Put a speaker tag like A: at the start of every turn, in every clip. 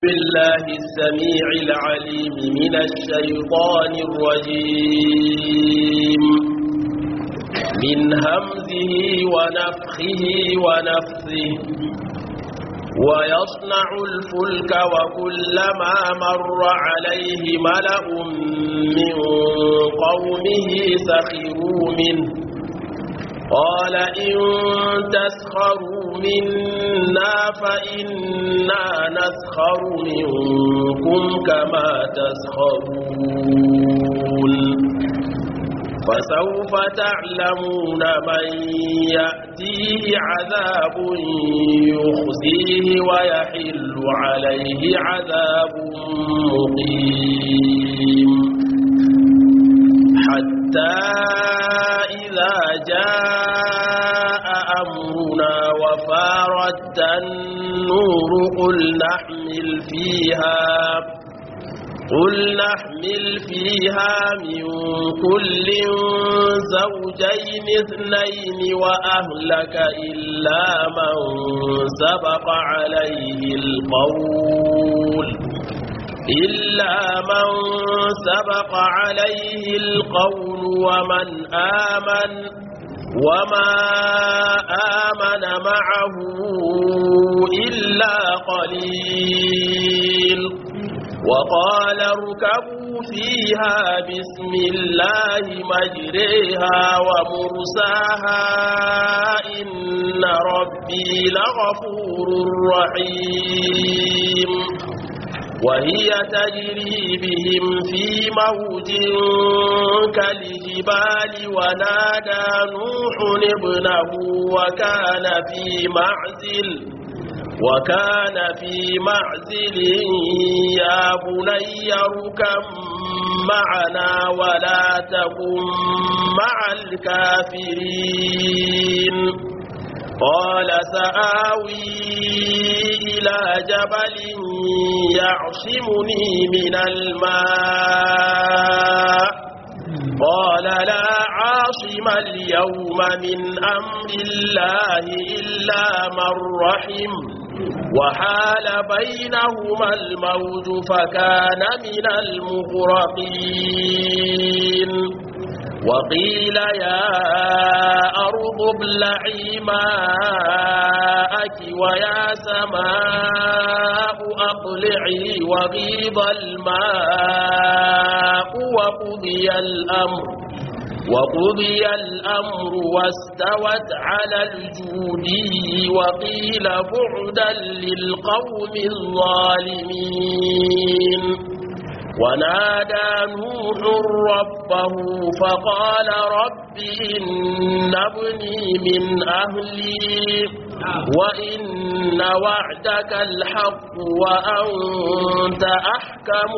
A: بالله السميع العليم من الشيطان الرجيم من همزه ونفخه ونفثه ويصنع الفلك وكلما مر عليه ملأ من قومه سخروا منه قال إن تسخروا منا فإنا نسخر منكم كما تسخرون فسوف تعلمون من يأتيه عذاب يخزيه ويحل عليه عذاب مقيم حتى إذا جاء أمرنا وفارت النور قل نحمل فيها قل نحمل فيها من كل زوجين اثنين وأهلك إلا من سبق عليه القول إلا من سبق عليه القول ومن آمن وما آمن معه إلا قليل وقال اركبوا فيها بسم الله مجريها ومرساها إن ربي لغفور رحيم وهي تجري بهم في موج كالجبال ونادى نوح ابنه وكان في معزل وكان في معزل يا بني اركب معنا ولا تكن مع الكافرين قال سآوي إلى جبل يعصمني من الماء قال لا عاصم اليوم من أمر الله إلا من رحم وحال بينهما الموج فكان من المغرقين وقيل يا أرض ابلعي ماءك ويا سماء أقلعي وغيض الماء وقضي الأمر وقضي الأمر واستوت على الجودي وقيل بعدا للقوم الظالمين ونادى نوح ربه فقال رب إن ابني من أهلي وإن وعدك الحق وأنت أحكم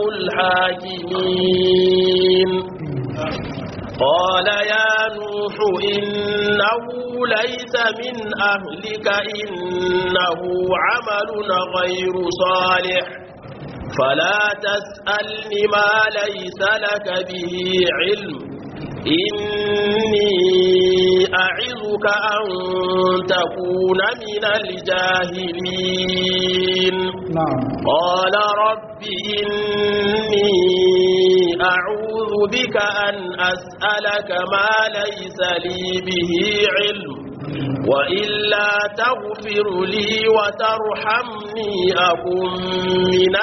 A: الحاكمين قال يا نوح إنه ليس من أهلك إنه عمل غير صالح فلا تسألني ما ليس لك به علم إني أعظك أن تكون من الجاهلين
B: نعم
A: قال رب إني أعوذ بك أن أسألك ما ليس لي به علم وإلا تغفر لي وترحمني أكن من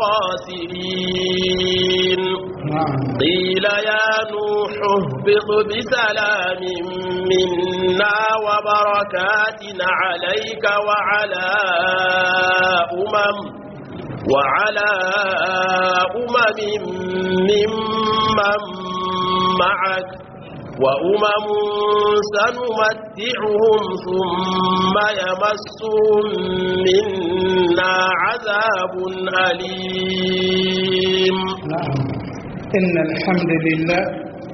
A: الخاسرين
B: نعم
A: قيل يا نوح اهبط بسلام منا وبركات عليك وعلى أمم وعلى أمم ممن معك وأمم سنمتعهم ثم يمسهم منا عذاب أليم
B: نعم إن الحمد لله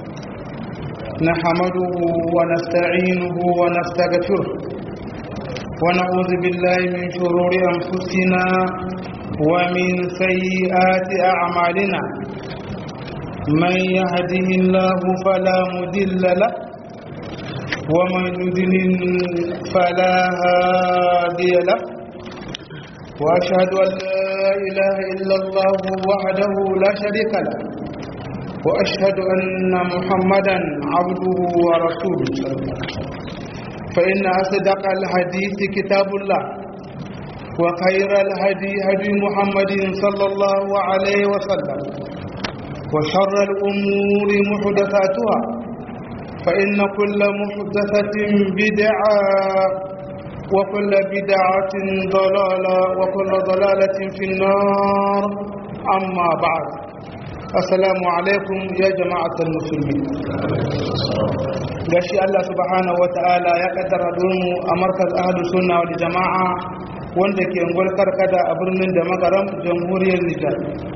B: نحمده ونستعينه ونستغفره ونعوذ بالله من شرور أنفسنا ومن سيئات أعمالنا من يهده الله فلا مدل له ومن يضلل فلا هادي له وأشهد أن لا إله إلا الله وحده لا شريك له وأشهد أن محمدا عبده ورسوله فإن أصدق الحديث كتاب الله وخير الهدي هدي محمد صلى الله عليه وسلم وشر الأمور محدثاتها فإن كل محدثة بدعة وكل بدعة ضلالة وكل ضلالة في النار أما بعد السلام عليكم يا جماعة المسلمين gashi Allah subhanahu wa ta'ala ya kaddara mu a markaz ahlus sunna wal jama'a wanda ke ngol karkada a birnin da magaram jamhuriyar Nijar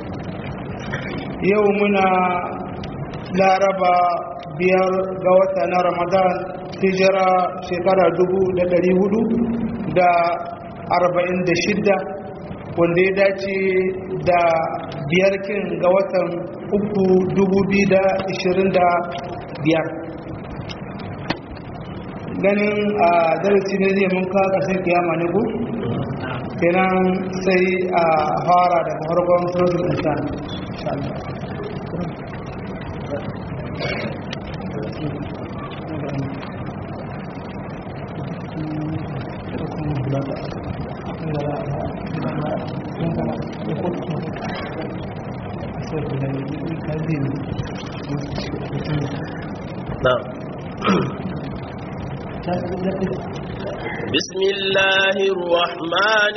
B: yau muna laraba biyar ga wata na Ramadan hijira shekara dubu da dari hudu da arba'in da shidda wanda ya dace da biyar kin ga watan uku dubu biyu da ishirin da biyar ganin a darasi ne zai mun kawo ƙarshen kiyama ne ku kenan sai a fara daga farkon suratul insan
A: نعم بسم الله الرحمن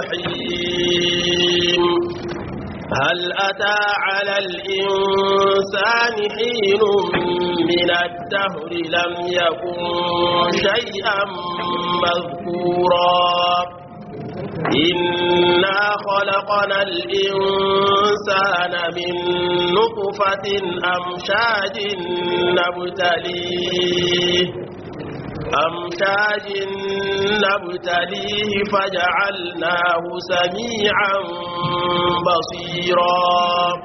A: الرحيم هل أتى على الإنسان حين من الدهر لم يكن شيئا مذكورا إنا خلقنا الإنسان من نطفة أمشاج نبتليه أمشاج نبتليه فجعلناه سميعا بصيرا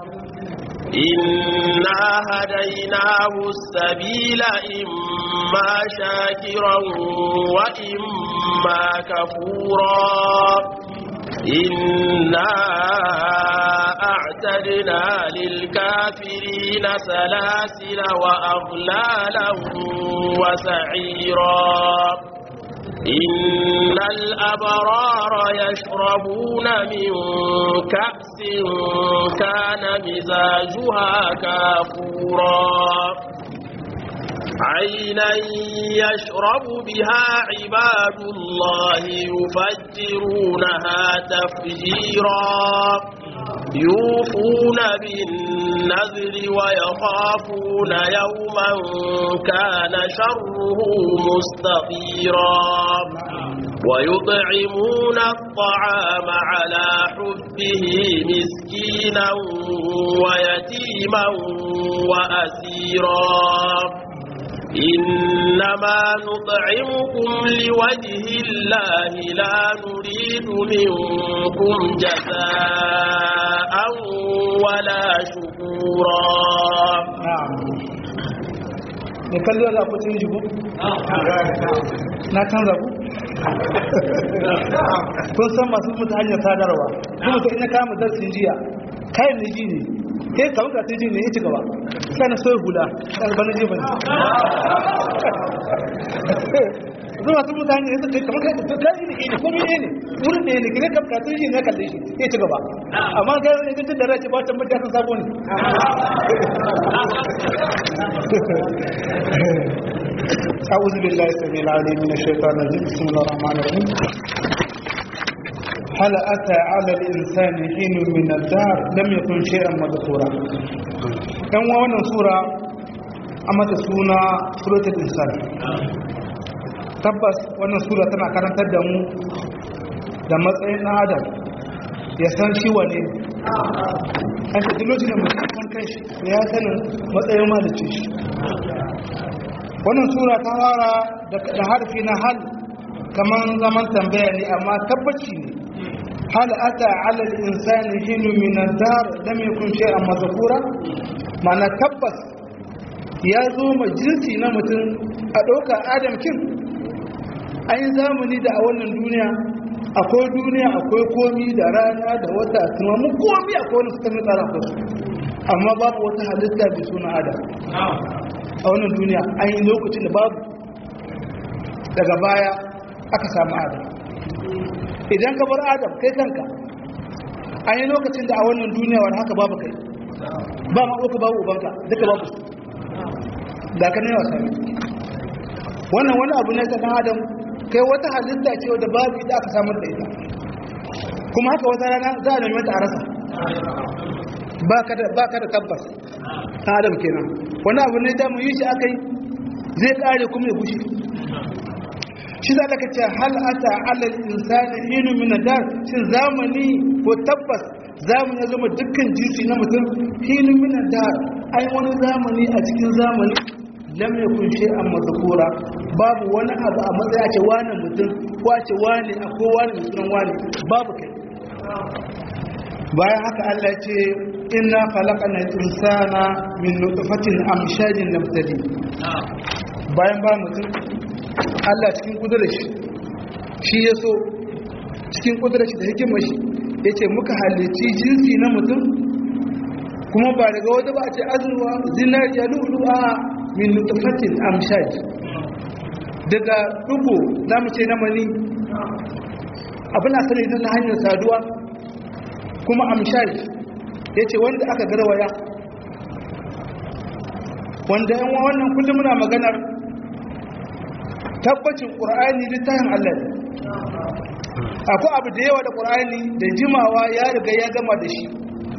A: إنا هديناه السبيل إما شاكرا وإما كفورا إنا أعتدنا للكافرين سلاسل وأغلالا وسعيرا إن الأبرار يشربون من كأس كان مزاجها كافورا عينا يشرب بها عباد الله يفجرونها تفجيرا يوفون بالنذر ويخافون يوما كان شره مستطيرا ويطعمون الطعام على حبه مسكينا ويتيما وأسيرا إنما نطعمكم لوجه الله لا نريد منكم جزاء ولا شكورا
B: da kallo da ku cin jigo na canza ku kun san masu mutu hanyar sadarwa kuma ta ina kama darsin jiya kayan da ji ne sai kawai ka ji ne ya ci gaba sai na soya hula ɗalibin ji ba ne zuwa su mutane ya suka kamar kai da kai ne ne kuma ne ne wurin ne ne kire kamka tun shi ne kalle shi ya ci gaba amma ga ne ga da rai ba ta mutane sun sabo ne أعوذ بالله السميع العليم من الشيطان الرجيم بسم الله الرحمن الرحيم هل أتى على الإنسان حين من الدهر لم يكن شيئا مذكورا كان wannan sura a mata suna suratul insan tabbas wannan sura tana karantar da mu da matsayin ɗan adam ya san shi wane an ta lokacin da mutum kan kai shi ya sanin matsayin malicin shi wannan sura ta fara da harfi na hal kamar zaman tambaya ne amma tabbaci ne hal ata ala al-insani hinu min ad-dar lam yakun shay'an mazkura ma'ana tabbas ya zo ma jinsi na mutum a ɗauka adam kin an yi zamani da a wannan duniya akwai duniya akwai komi da rana da wata tunanin komi akwai wani suka tsara ku amma babu wata halitta mai suna adam a wannan duniya an yi lokacin da babu daga baya aka samu adam idan ka bar adam kai kanka an yi lokacin da a wannan duniya wani haka babu kai ba ma uka babu ubanka duka babu su da ka ne wasa wannan wani abu ne ta dan adam kai wata halitta ce wadda babu ita aka samar da ita kuma haka wata rana za a nemi ta a rasa ba ka da tabbas ta adam kenan wani abu ne da mu yi shi aka yi zai kare kuma ya gushe shi za ka ce hal ata alal insani inu min dar shin zamani ko tabbas zamani ya zama dukkan jinsi na mutum hinu min dar ai wani zamani a cikin zamani lam yakun shay'an madhkura babu wani abu a matsaya ce wani mutum ko a ce wani akwai wani mutum wani babu kai bayan haka Allah ya ce inna khalaqana al-insana min nutfatin amshajin nabtali bayan ba mutum Allah cikin kudurar shi shi ya so cikin kudurar shi da hikimar shi ya ce muka halici jinsi na mutum kuma ba daga wata ba a ce azurwa zinariya lulu a min nutfatin amshaj daga dugo za mu ce na mani abin a sani na hanyar saduwa kuma amshaj ya ce wanda aka garwaya wanda yan wannan kullum muna maganar tabbacin ƙur'ani littafin Allah ne akwai abu da yawa da ƙur'ani da jimawa ya riga ya gama da shi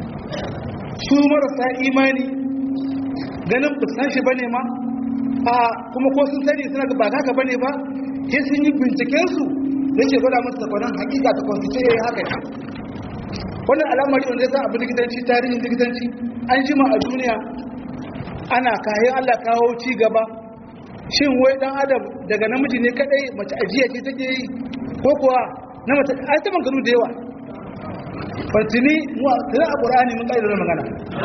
B: su marasa imani ganin ba san shi bane ma a kuma ko sun sani suna ba haka bane ba sai sun yi bincikensu da ke gwada musu takwanan hakika ta kwanci ce haka ne wannan al'amari wanda ya sa abu likitanci tarihin likitanci an jima a duniya ana kayan Allah kawo ci gaba shin wai dan adam daga namiji ne kadai mace ajiya ce take yi ko kuwa na mace ai ta magana da yawa fatini mu tana a qur'ani mun kai da magana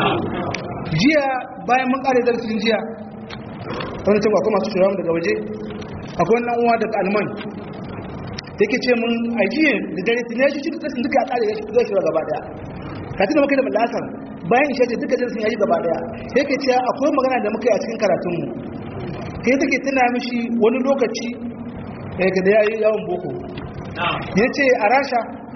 B: jiya bayan mun kare darasin jiya wani cewa kuma su shirawa daga waje akwai wannan uwa daga alman yake ce mun ajiye da dare tun ya shi cikin tsasin duka a kare ya shi zai shira gaba daya ka tuna maka da malasar bayan isha ce duka darasin ya yi gaba daya yake cewa akwai magana da muka yi a cikin karatunmu sai take tuna mishi wani lokaci daga da ya yi yawon boko ya ce a rasha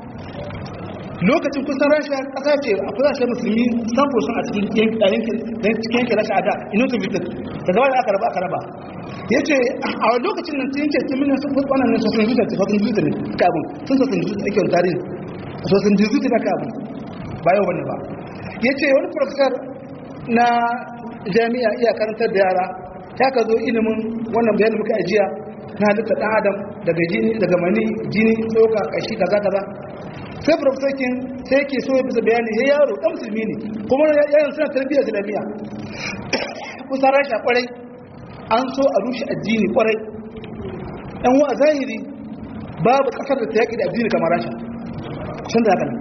B: lokacin kusan rasha kasa ce a kusa musulmi samfo sun a cikin yankin rasha a da inotu vitin daga wani aka raba aka raba ya ce a lokacin nan tun yankin tun minan sun wannan ne sosan juta sosan juta ne kabin sun sosan juta ake wani tarihi sosan juta na kabin ba yau wani ba ya ce wani profesor na jami'a iya karantar da yara ya ka zo ilimin wannan bayanin muka ajiya na halitta ɗan adam daga jini daga mani jini tsoka kashi kaza kaza sai profesokin sai ke so ya bisa bayani ya yaro ɗan musulmi ne kuma yayin suna tarbiyyar islamiyya kusan rasha kwarai an so a rushe addini kwarai ɗan wa zahiri babu ƙasar da ta yaƙi da addini kamar rasha sun da haka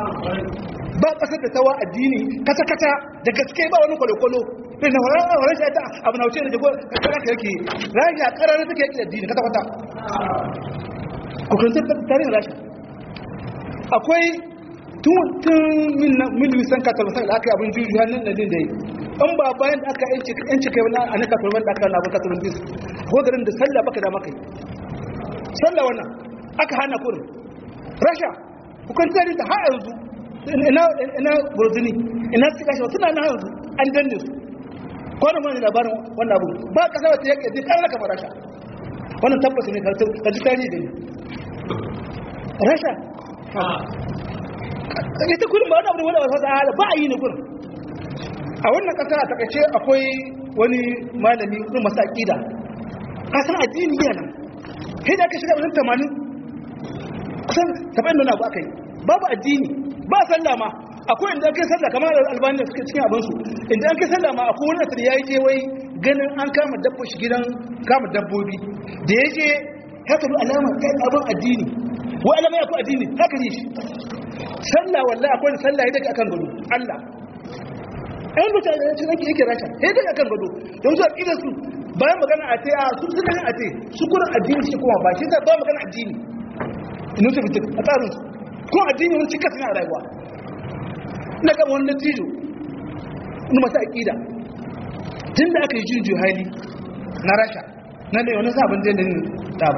B: ba ƙasar da ta wa addini kata-kata da gaske ba wani kwalo-kwalo sai na wani shi ta abu na wuce da jago kakara ka yake rashi a karar take yake da dini kata-kata kukurin tarihin rashi akwai tun min wisan katalmasan da aka yi abin juju hannun da din da yi an ba bayan da aka yanci kai wani a na katalman da aka na abin katalman bis ko garin da sallah baka da maka yi sallah wannan aka hana kurin rasha kukan tarihin ta har yanzu ina burzini ina suka shi suna na yanzu an danne su kwanan wani labarin wannan abu ba kasa wata yake zai kan raka rasha wannan tabbas ne ka ji tarihi da ne rasha ita kullum ba wani abu da wani wasa tsara ba a yi ne kullum a wannan kasa a takaice akwai wani malami wani masu aƙida kasan addini yana sai da aka shiga wajen tamanin kusan saba'in nuna abu aka yi babu addini ba sallah ma akwai inda ake sallah kamar albani da suke cikin abinsu inda ake sallah ma akwai wani asali ya yi je wai ganin an kama dabba shi gidan kama dabbobi da ya je haka bi alama ta abin addini wai alama ya fi addini haka ne shi sallah wallahi akwai da sallah ya daga akan gado allah ɗan da ta ce zaki yake rasha ya daga akan gado don zuwa ƙidan su bayan magana a te a su suka yin a te su kurin addini shi kuma ba shi ba magana addini inu ta fitin a tsarin su ko addini wani cikas ne a rayuwa na ga wani natijo wani masu aƙida tun da aka yi jin juhali na rasha na da wani sabon dalilin dabu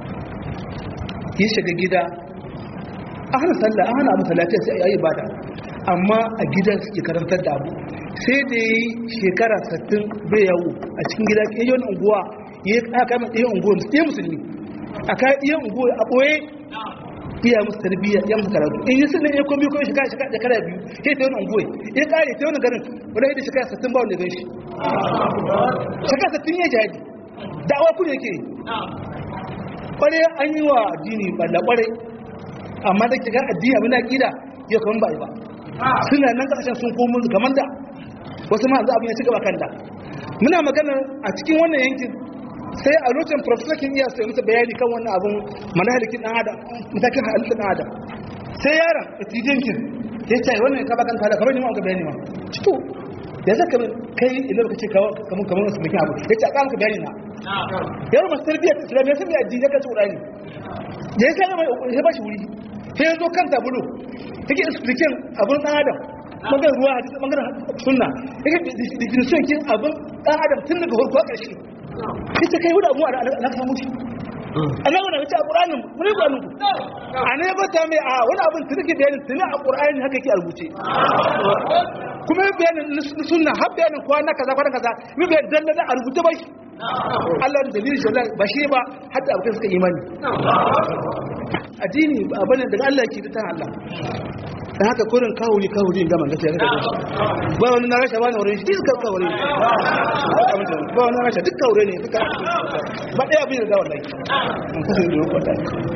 B: ya shiga gida a hana sallah a hana abu talatin sai a yi bada amma a gidan suke karantar da abu sai da ya yi shekara 60 bai yawo a cikin gida ya yi wani unguwa ya yi aka mai ɗaya unguwa ɗaya musulmi a kayan ɗaya unguwa a ɓoye iya musu tarbiyya ya musu karatu in yi sunan ya komi ko shekara shekara da kara biyu sai ta wani unguwa ya kare ta wani garin wani da shekara 60 ba wanda gan shi shekara 60 ya jihadi da'awa kuma yake kware an yi wa addini balla kware amma da kiga addini abin da kida ya kuma ba ba suna nan kasashen sun komo kamar da wasu ma abin ya ci gaba kan da muna magana a cikin wannan yankin sai a lokacin professor kin iya sai musu bayani kan wannan abun manahalikin dan adam matakin halittar dan adam sai yaron etidiyan kin ya ce wannan ka bakan kala kamar ni ma ga bayani ma to ya zaka kai idan ka ce kamar kamar wasu mutum abu ya ce a ka bayani na yaro masu tarbiyyar islamiyya sun yi addini ka tsura ne da ya sai mai ya ba shi wuri sai ya zo kan tabulu take explication abun dan adam magan ruwa hadisi magan sunna yake definition kin abun dan adam tun daga farko ƙarshe ita kai wani abu a na samu shi a nan wani wace a ƙuranin wani ƙuranin ku a ne ba ta mai a wani abin tuni ke bayanin tuni a ƙuranin haka ke a rubuce kuma yi bayanin na sunna har bayanin kwana kaza kwana kaza yi bayanin dan da a rubuce ba shi Allah da dalilin shi ba shi ba har da abokan suka imani addini abin daga Allah ke ta Allah da haka kurin kawuri kawuri gama gaskiya ga gaskiya ba wani na rasha ba na wurin shi duka kawuri ba wani na rasha duk kawure ne duka ba ɗaya abin da wallahi mun kasance da rukwata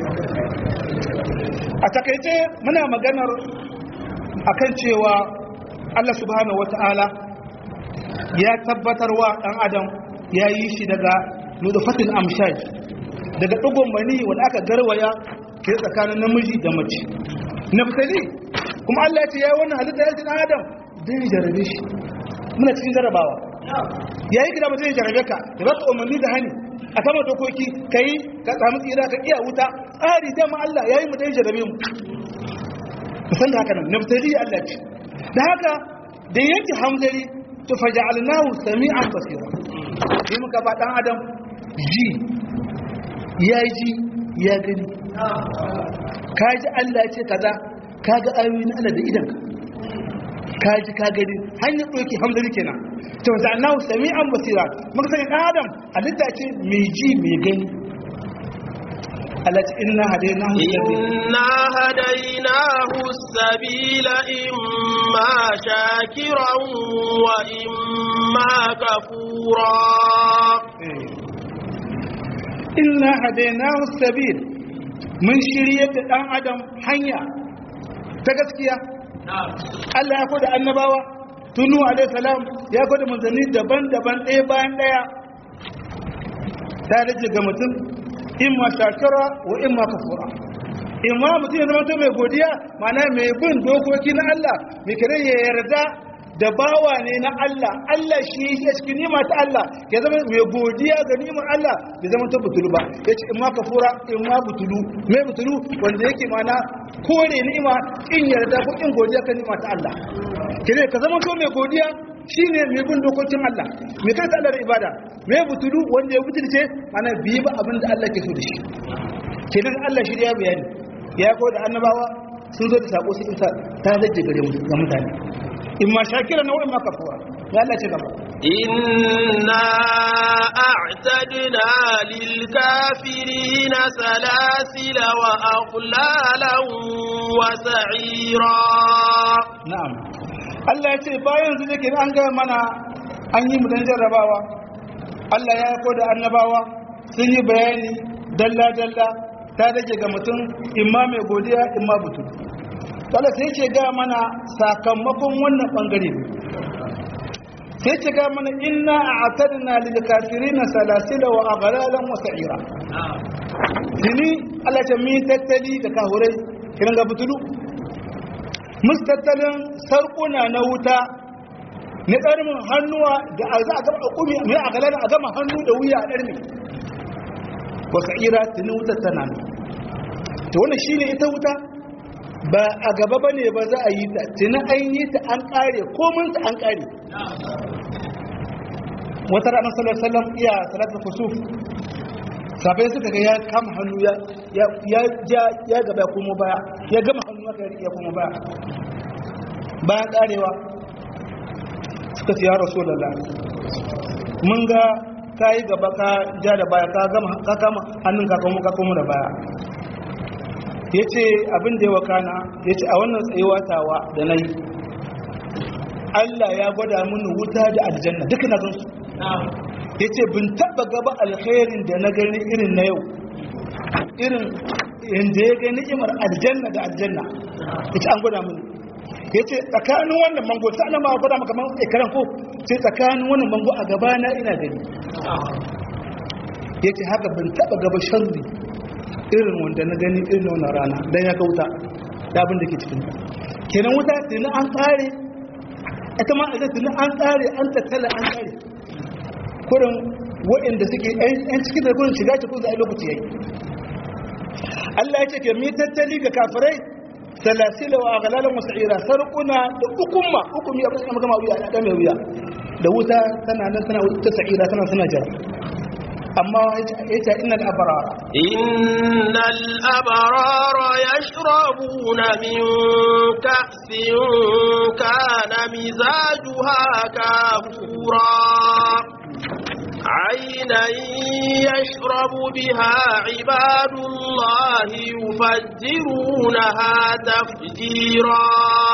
B: a takaice muna maganar akan cewa Allah subhanahu wata'ala ya tabbatarwa ɗan adam ya yi shi daga nudufatin amshaj daga ɗigon mani wanda aka garwaya ke tsakanin namiji da mace naftali kuma Allah ya ce ya yi wannan halitta ya ce ɗan adam don ya jarabe shi muna cikin jarabawa ya yi gida mutum ya jarabe ka ya ba ka umarni da hani a sama dokoki ka yi ka samu tsira ka iya wuta tsari ta ma Allah ya yi mu don ya jarabe mu musan da haka nan naftali Allah ce da haka da yanki hamzari to faja'alnahu sami'an basira sai muka ba dan adam ji ya ji ya gani kaji Allah ce kaza kaga ayoyin Allah da idan ka ji ka gani hanyar ɗauki hamdani kenan to za'alnahu sami'an basira muka sani dan adam halitta ce mai ji mai gani التي إنا هديناه
A: إنا هديناه السبيل إما شاكرا وإما كفورا
B: إنا هديناه السبيل من شرية الآن عدم حنيا تقسكيا Allah ya koda annabawa tunu alaihi salam ya koda manzanni daban-daban ɗaya bayan ɗaya ta rage ga mutum imma shakira wa imma kafura imma mutum ya zama mai godiya mana mai bin dokoki na Allah mai kare ya yarda da bawa ne na Allah Allah shi ya cikin nima ta Allah ya zama mai godiya ga nimar Allah bai zama ta butulu ba ya ce imma kafura imma butulu mai butulu wanda yake mana kore ni'ima in yarda ko in godiya kan nima ta Allah kire ka zama to mai godiya shine mai bin dokokin Allah mai kai Allah da ibada mai butulu wanda ya butulce ana biyi ba abin da Allah ke so da shi kenan Allah shi ya bayani ya ko da annabawa sun zo da sako su isa ta zaje gare mu ga mutane in ma shakira na ma kafura ya Allah ce gaba
A: inna a'tadna lil kafirina salasila wa aghlalan wa sa'ira
B: na'am Allah ya ce bayan su dake an ga mana an yi mu dan jarrabawa Allah ya yako da annabawa sun yi bayani dalla dalla ta dake ga mutum imma mai godiya imma butu Allah sai ce ga mana sakamakon wannan bangare ne sai ce ga mana inna a'tadna lil kafirin salasila wa aghlalan wa sa'ira tini Allah ta mi tattali da kahurai kiran ga butulu mustattalin sarkuna na wuta na ƙarmin hannuwa da a za a gama ƙumi mai a galar a gama hannu da wuya a ɗarmi wa sa'ira tuni wutar tana to wannan shine ita wuta ba a gaba bane ba za a yi ta tuni an yi ta an kare komin ta an kare wata ranar sallallahu alaihi wasallam iya salatul kusuf sabai suka ga ya kama hannu ya ya ya gaba ya komo baya ya gama hannu aka ya komo baya bayan karewa suka ce ya rasulullah mun ga kai gaba ka ja da baya ka gama ka kama hannun ka komo ka komo da baya yace abin da ya wakana yace a wannan tsayuwa tawa da nayi Allah ya gwada mini wuta da aljanna duka na gansu ya ce bin taba gaba alkhairin da na gani irin na yau irin inda ya gani imar aljanna da aljanna ya ce an gwada mini ya ce tsakanin wannan mango ta ana ma gwada maka man ikaran ko ce tsakanin wannan mango a gabana ina gani ya ce haka bin taba gaba sharri irin wanda na gani irin wannan rana don ya ga wuta da abin da ke cikin kenan wuta tuni an tsare ita ma a tuni an tsare an tattala an tsare kurin waɗanda suke ‘yan cikin da kurin shiga cikin zai lokaci ya yi Allah ya ce ke mi tattali ga kafirai salasila wa agalalan wasu ira sarƙuna da hukumma hukumi abin da gama wuya da mai wuya da wuta tana nan tana wuta sa'ira tana tana jira amma ya ce inna al'abarara
A: إن الأبرار يشربون من كأس كان مزاجها كافورا عينا يشرب بها عباد الله يفجرونها تفجيرا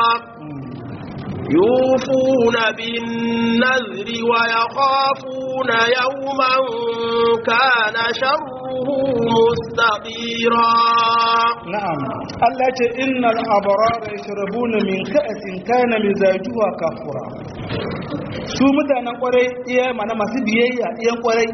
A: يوفون بالنذر ويخافون يوما كان شره مستطيرا
B: na'am Allah ya ce innal abrara yashrabuna min ka'sin kana mizajuha kafura su mutanen kwarai iya mana masu biyayya iyan kwarai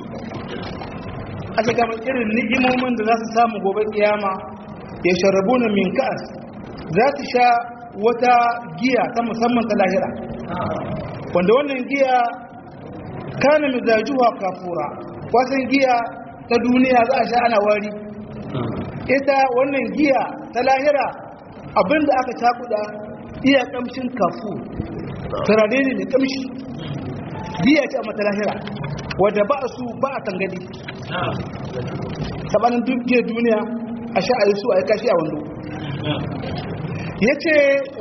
B: a kamar irin ni'imomin da za su samu gobe kiyama yashrabuna min ka'as za su sha wata giya ta musamman ta lahira wanda wannan giya kana mizajuha kafura wasan giya ta duniya za a sha ana wari ita wannan giya ta lahira abinda aka cakuda iya kamshin kafu turare ne mai kamshi giya ce a mata lahira wadda ba a su ba a tangadi sabanin dukkan duniya a sha a yi su a yi kashi a wando ya ce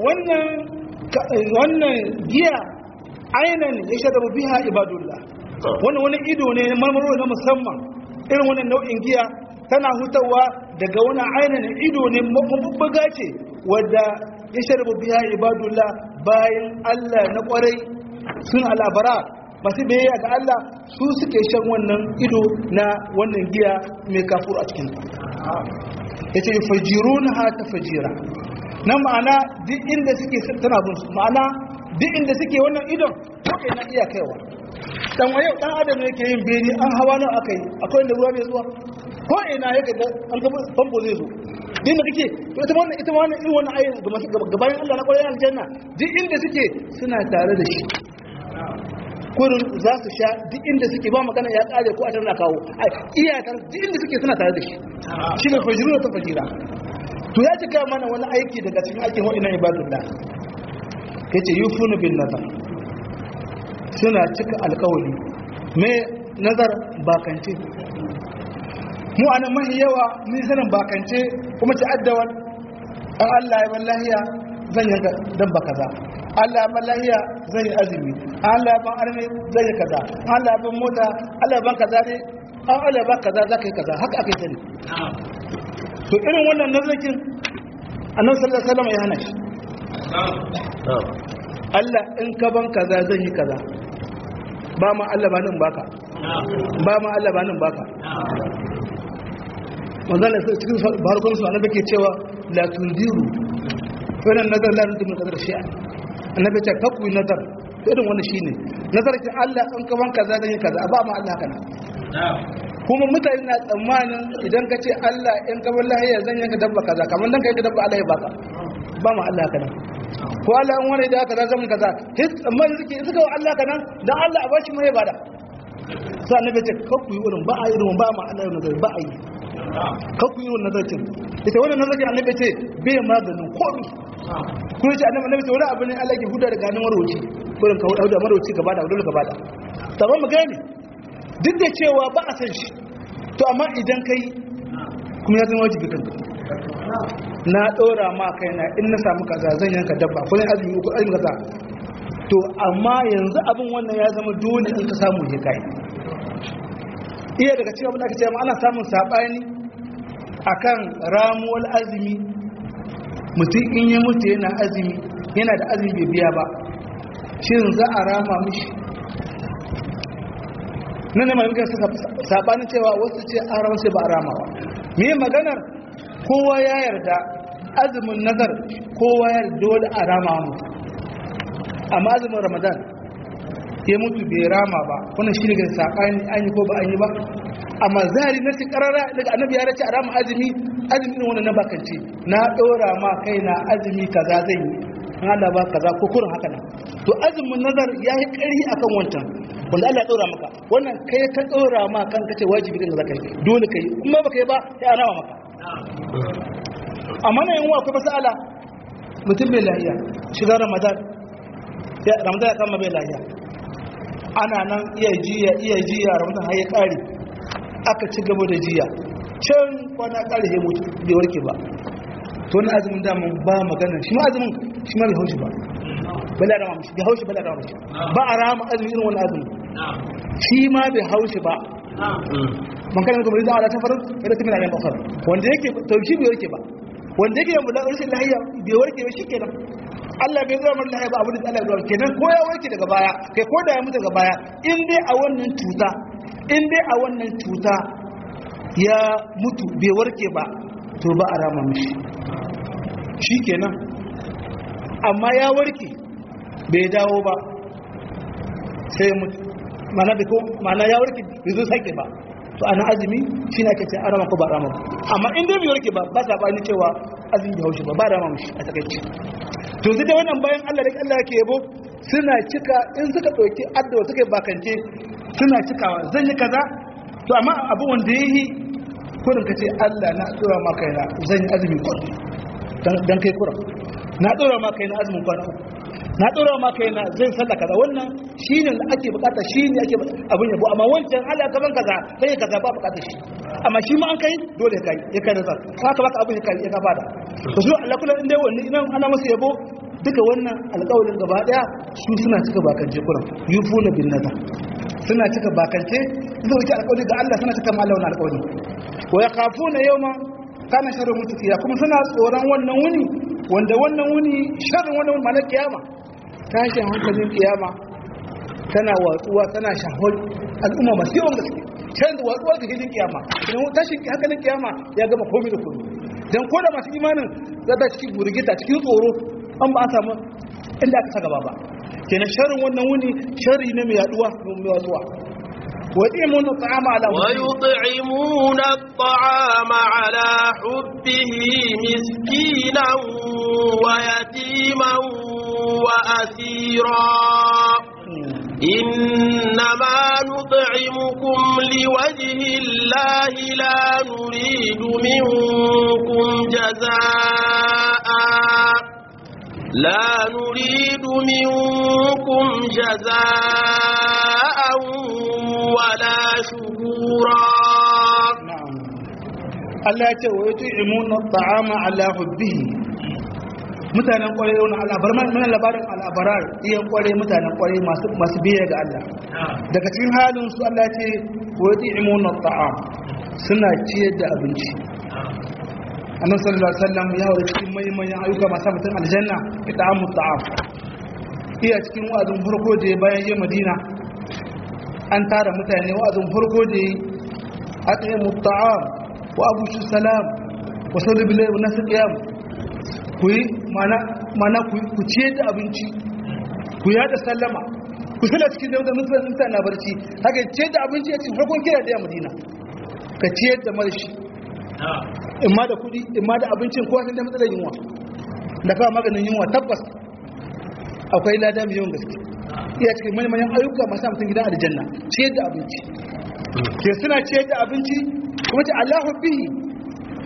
B: wannan giya ainihin ya sha da biha ibadullah wannan wani ido ne marmaro na musamman irin wannan nau'in giya tana hutawa daga wani ainihin ido ne mabubbuga ce wadda ya sharbu biya ibadullah bayan Allah na kwarai sun al'abara masu biyayya ga Allah su suke shan wannan ido na wannan giya mai kafur a cikin ya ce fajiru na hata fajira na ma'ana duk inda suke tana bin su ma'ana duk inda suke wannan idon ko ina iya kaiwa dan waye dan adam ne yake yin beni an hawa nan akai akwai inda ruwa bai zuwa ko ina yake ga an ga famfo zai zo din da kake to ita wannan ita wannan irin wannan ayin ga masu gabayin Allah na kwarai aljanna duk inda suke suna tare da shi kurin za su sha duk inda suke ba magana ya kare ko a tana kawo iyakar duk inda suke suna tare da shi shi ne fajiru ta fajira to ya cika mana wani aiki daga cikin aikin waɗannan ibadullah yace yufunu bin nazar suna cika alkawali mai nazar bakance mu anan mahi yawa mun sanin bakance kuma ci addawar an Allah ya ban lahiya zan yanka dabba kaza Allah ya ban lahiya zan yi azumi Allah ya ban arme zan yi kaza Allah ya ban mota Allah ya ban kaza ne an Allah ya ban kaza za ka yi kaza haka aka yi sani to irin wannan nazarin annabi sallallahu alaihi wasallam ya hana shi Allah in ka ban kaza zan yi kaza ba ma Allah ba nan baka ba ma Allah ba nan baka manzana sai cikin barkon su annabi ke cewa la tundiru wannan nazar la tundiru kadar shi'a annabi ce ka ku nazar irin wannan shine nazar ki Allah in ka ban kaza zan yi kaza ba ma Allah kana kuma mutane na tsammanin idan ka ce Allah in ka ban lahiya zan yanka dabba kaza kamar dan kai ka dabba Allah ya baka ba ma Allah kana ko Allah in wani da aka za zama kaza his amma suke suka wa Allah kana dan Allah a bashi mai bada sai annabi ce ka ku yi irin ba a irin ba ma Allah yana ba a yi kan ku yi wannan nazarkin ita wannan nazarkin annabi ce bai maganin komi kuma ce annabi annabi ce wani abu ne Allah ke huda daga hannun marwaci kurin ka huda marwaci gaba da hudu gaba da sabon mu gane duk da cewa ba a san shi to amma idan kai kuma ya zama wajibi kanka na ɗora ma kaina in na samu kaza zan yanka dabba ko ne azumi ko azumi kaza to amma yanzu abin wannan ya zama dole in ka samu je kai iya daga cikin abin da aka ce ana samun sabani akan ramuwar azumi mutum in ya mutu yana azumi yana da azumi bai biya ba shin za a rama mishi nan ne malamin suka sabanin cewa wasu ce an rama sai ba a rama ba me maganar kowa ya yarda azumin nazar kowa ya yarda dole a rama mu amma azumin ramadan ya mutu bai rama ba wannan shi ne ga sabani an yi ko ba an yi ba amma zahiri na ci karara daga annabi ya race a rama azumi azumi irin wannan na bakance na dora ma kaina azumi kaza zan yi an Allah ba kaza ko kurin haka nan to azumin nazar ya yi ƙarfi akan wancan wanda Allah ya dora maka wannan kai ka dora ma kan kace wajibi din zakai dole kai kuma baka yi ba sai a rama maka amma nan yan akwai masala mutum bai lahiya shiga ramadan ya ramadan ya kama bai lahiya ana nan iya jiya iya jiya ramadan har ya kare aka ci gaba da jiya can kwana kare ya mutu bai warke ba to wani azumin daman ba magana shi ma azumin shi ma bai haushi ba bala da mamashi bai haushi bala da mamashi ba a rama azumin irin wani azumin shi ma bai haushi ba man kana kuma rizan ala tafarin ila tafi na yan bakar wanda yake tauki bai warke ba wanda yake yin bulan rashin lahiya bai warke ba shi kenan Allah bai zama mara lahiya ba abin da Allah ya zama kenan ko ya warke daga baya kai ko da ya mutu daga baya in dai a wannan cuta in dai a wannan cuta ya mutu bai warke ba to ba a rama mishi shi kenan amma ya warke bai dawo ba sai ya mutu mana da ko mana ya warke bai zo sake ba to ana azumi shi ne ake ce an rama ko ba rama amma in dai bai warke ba ba sa bani cewa azumi bai haushi ba ba rama mishi a takaici to zai da wannan bayan Allah da Allah yake yabo suna cika in suka ɗauki addawa suka yi bakance suna cikawa zan yi kaza to amma abu wanda ya yi kurin ka ce Allah na tsora ma kaina zan yi azumi kwan don kai kuran na tsora ma kaina azumin kwana uku na tsora ma kaina zan sallah kaza wannan shi ne da ake bukata shi ne ake abin yabo amma wancan Allah gaban kaza sai kaza ba bukata shi amma shi ma an kai dole kai ya kai nazar haka baka abin ya kai ya gaba da to su Allah kullum inda wannan idan ana masa yabo duka wannan alƙawarin gaba daya su suna cika bakance kuran yufuna bin nazar suna cika bakance zuwa wuce alƙawari ga Allah suna cika mala wani alƙawari wa ya kafu na yau ma kana sharrin mutukiya kuma suna tsoron wannan wuni wanda wannan wuni sharrin wannan wuni malar kiyama tashin hankalin kiyama tana watsuwa tana shahol al'umma masu yawan gaske can da watsuwa ga hilin kiyama idan tashin hankalin kiyama ya gama komi da komi dan ko da masu imanin zata cikin burgita cikin tsoro an ba a samu inda aka sa gaba ba kenan sharrin wannan wuni sharri ne mai yaduwa mai watsuwa ويطعمون الطعام على
A: ويطعمون الطعام على حبه مسكينا ويتيما وأسيرا إنما نطعمكم لوجه الله لا نريد منكم جزاء لا نريد منكم جزاء ولا شكورا
B: نعم Allah ya ce wa yato imuna ta'ama ala hubbihi mutanen kwarai wani al'abar mana labarin al'abarar iya kwarai mutanen kwarai masu biya ga Allah daga cikin halin su Allah ce wa yato imuna ta'am suna ciyar da abinci annabi sallallahu alaihi wasallam ya haura cikin manyan ayyuka masu mutum aljanna ita'amu ta'am iya cikin wa'azin farko da ya bayan yin madina an tara mutane wa'azin farko da ya at'imu ta'am wa abu shi salam wa sallu billahi wa nasu qiyam ku yi mana mana ku ciye da abinci ku yada sallama ku sala cikin da mutane mutane barci haka ciye da abinci a cikin farkon kira da ya madina ka ciyar da marshi imma da kudi imma da abincin kowa sun da matsalar yunwa da kawo maganin yunwa tabbas akwai lada mai yawan gaske iya cikin manyan ayyuka masu mutum gidan aljanna ciyar da abinci ke suna ciyar da abinci kuma ce allahu bihi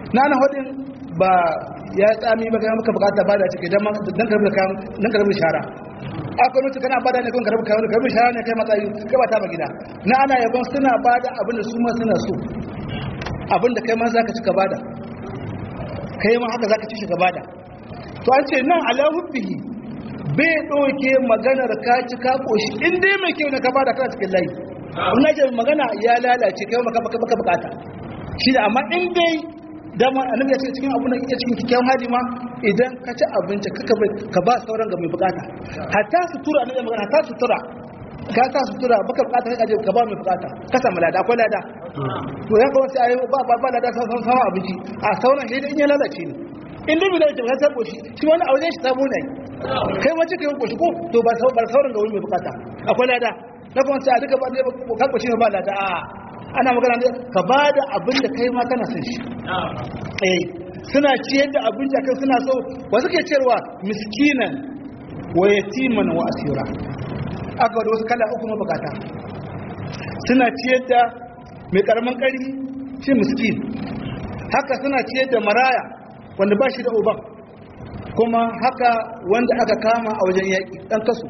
B: na na hudin ba ya tsami ba ga maka bukata ba da cike dan dan karbi kan dan karbi shara akwai mutu kana bada ne kun karbi kan karbi shara ne kai matsayi kai ba ta ba gida na ana yabon suna bada abin da su ma suna so abin da kai ma zaka ci ka bada kai ma haka zaka ci shi ka bada to an ce nan ala hubbihi bai doke maganar ka ci ka koshi in dai mai kyau ne ka bada kana cikin layi in na ce magana ya lalace kai maka baka baka bukata shi da amma in dai dama annabi ya ce cikin abun da yake cikin kikkiawan hali ma idan ka ci abinci ka ka ba sauran ga mai bukata hatta sutura annabi magana hatta sutura ka sa sutura baka bukata kai ka ba mai bukata ka samu lada akwai lada to ya kawo sai ayi ba ba ba lada sauran sauran abinci a sauran shi da in ya lalace ne in dai bai lalace ba sai koshi shi wani a wajen shi sabo ne kai wace kai koshi ko to ba sauran ga wani mai bukata akwai lada na kuma sai a duka ba ne ka koshi ba lada a ana magana ne ka ba da abin da kai ma kana son shi eh suna ciyar da abin da kai suna so ba suke ciyarwa miskinan wa yatiman wa asira aka da wasu kala uku mabukata suna ciyar da mai karamin kari shi miskin haka suna ciyar da maraya wanda ba shi da uban kuma haka wanda aka kama a wajen yaƙi ɗan kaso